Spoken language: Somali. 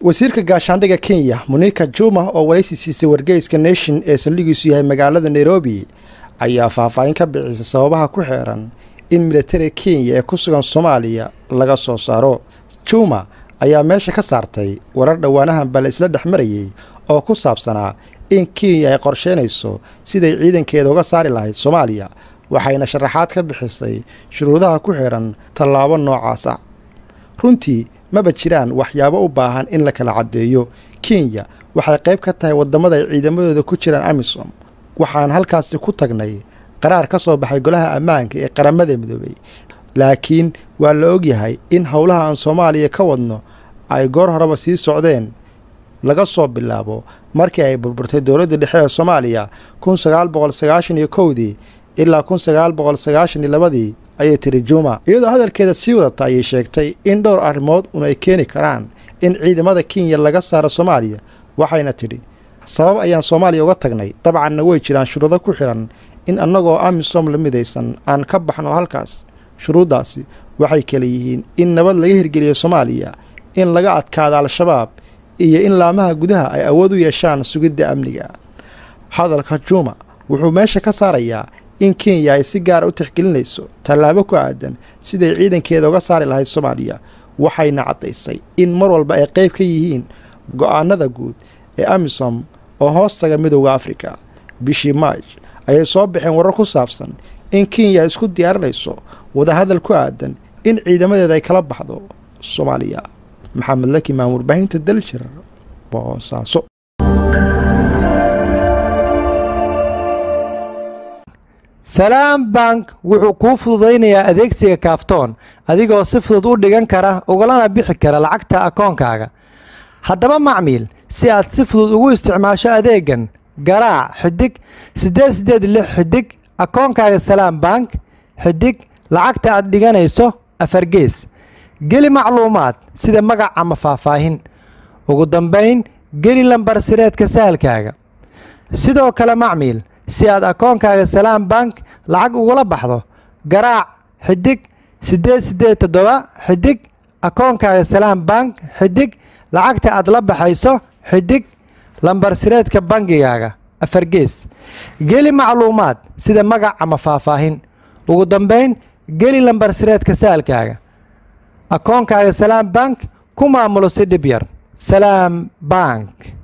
wasiirka gaashaandhigga kenya munika juma oo waraysi siisay wargeyska nation ee saldhigiisu yahay magaalada nairobi ayaa faahfaahin ka bixisay sababaha ku xeeran in militariga kenya ee ku sugan soomaaliya laga soo saaro juma ayaa meesha ka saartay warar dhowaanahan bale isla dhex marayey oo ku saabsanaa in kenya ay qorsheynayso siday ciidankeeda uga saari lahayd soomaaliya waxayna sharaxaad ka bixisay shuruudaha ku xidhan tallaabo noocaas ah runtii maba jiraan waxyaabo u baahan in la kala caddeeyo kenya waxay qayb ka tahay waddamada ay ciidamadooda ku jiraan amisom waxaan halkaasi ku tagnay qaraar ka soo baxay golaha ammaanka ee qaramada midoobay laakiin waa la ogyahay in howlaha aan soomaaliya ka wadno ay goor horeba sii socdeen laga soo bilaabo markii ay burburtay dowladda dhexe ee soomaaliya kun sagaal boqol sagaashan iyo kowdii ilaa kun sagaal boqol sagaashan iyo labadii ayay tiri juma iyadoo hadalkeeda sii wadata ayay sheegtay in dhowr arrimood un ay keeni karaan in ciidamada kenya laga saaro soomaaliya waxayna tidhi sabab ayaan soomaaliya uga tagnay dabcanna way jiraan shuruudo ku xidhan in annagoo amisom la midaysan aan ka baxno halkaas shuruuddaasi waxay kala yihiin in nabad laga hirgeliyo soomaaliya in laga adkaado al-shabaab iyo in laamaha gudaha ay awood u yeeshaan sugidda amniga hadalka juma wuxuu meesha ka saarayaa in kenya ay si gaara u tixgelinayso tallaabo ku aadan siday ciidankeeda uga saari lahayd soomaaliya waxayna caddaysay in mar walba ay qayb ka yihiin go'aanada guud ee amisom oo hoostaga midowda afrika bishii maaj ayay soo baxeen warar ku saabsan in kenya isku diyaarinayso wadahadal ku aadan in ciidamadeeda ay kala baxdo soomaaliya maxamed laki maan warbaahinta daljir boosaaso salaam bank wuxuu kuu fududaynayaa adeegsiga kaaftoon adigoo si fudud u dhigan kara ugalana bixi kara lacagta akoonkaaga haddaba macmiil si aad si fudud ugu isticmaasho adeegan garaac xidig siddeed siddeed lix xidig akoonkaaga salaam bank xidig lacagta aad dhiganayso afargees geli macluumaad sida magac ama faahfaahin ugu dambayn geli lambar sireedka sahalkaaga sidoo kale macmiil si aad akoonkaaga salaam bank lacag ugula baxdo garaac xidig siddeed siddeed toddoba xidig akoonkaaga salaam bank xidig lacagta aad la baxayso xidig lambar sireedka bangigaaga afargees geli macluumaad sida magac ama faahfaahin ugu dambayn geli lambar sireedka saalkaaga akoonkaaga salaam bank ku maamulo si dhib yar salaam bank